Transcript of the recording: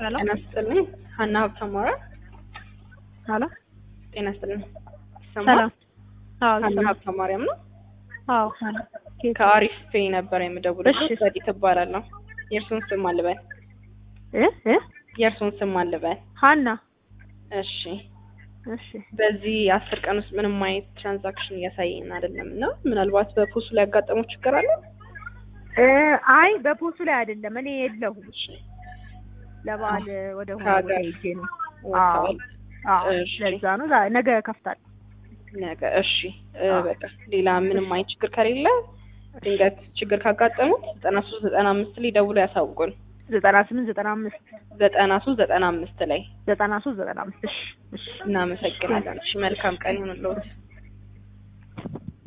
ሄሎ ጤና ይስጥልኝ ሀና ሀብተማራ ሄሎ ጤና ይስጥልኝ ይሰማል ሰላም አዎ ሀና ይሰማል ሀብተ ማርያም ነው አዎ ሀና ኬት ከአሪፍ ፔ ነበር የምደውልልሽ እሺ። ዘዲት እባላለሁ የእርሱን ስም አልበል እ እ የእርሱን ስም አልበል ሀና እሺ እሺ በዚህ አስር ቀን ውስጥ ምንም አይነት ትራንዛክሽን እያሳየን አይደለም እና ምናልባት በፖሱ ላይ ያጋጠመው ችግር አለ እ አይ በፖሱ ላይ አይደለም እኔ የለሁም እሺ ለበዓል ወደ ሆነ ከሀገር ቦታ ሄጄ ነው ወጥተዋል አዎ እሺ። ለዛ ነው ዛ- ነገ ከፍታል ነገ እሺ እ አዎ። በቃ ሌላ ምንም አይነት ችግር ከሌለ ድንገት ችግር ካጋጠሙት ዘጠና ሶስት ዘጠና አምስት ላይ ደውሎ ያሳውቁን ዘጠና ስምንት ዘጠና አምስት ዘጠና ሶስት ዘጠና አምስት ላይ ዘጠና ሶስት ዘጠና አምስት እሺ እሺ እናመሰግናለን እሺ መልካም ቀን ይሁንልዎት